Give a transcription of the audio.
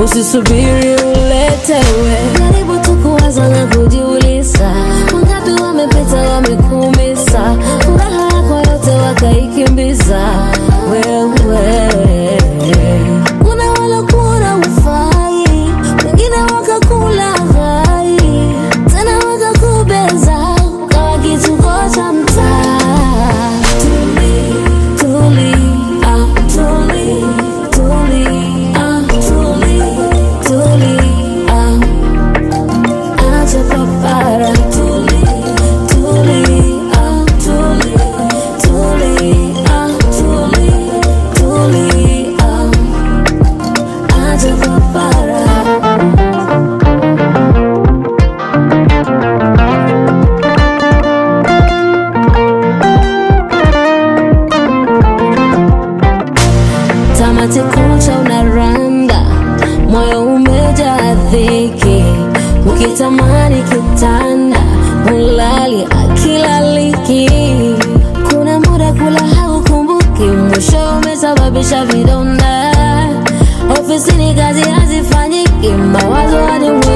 usisubiri uletewe. Jaribu tu kuwaza na kujiuliza, wangapi wamepita wamekumisa, furaha yako yote wakaikimbiza wewe. Kuna walokuona ufai, wengine wakakula hai, tena wakakubeza ukawa kituko cha mtaa. Tuli, tuli, ah, tuli, tuli, ah, tuli, tuli, ah. Acha papara. Tuli, tuli, ah, tuli, tuli, ah, tuli, tuli, ah. Acha papara. tamati kucha unaranda, moyo umejaa dhiki, ukitamani kitanda ulali akilaliki. Kuna muda kula haukumbuki, mwisho umesababisha vidonda. Ofisini kazi hazifanyiki, mawazo hadi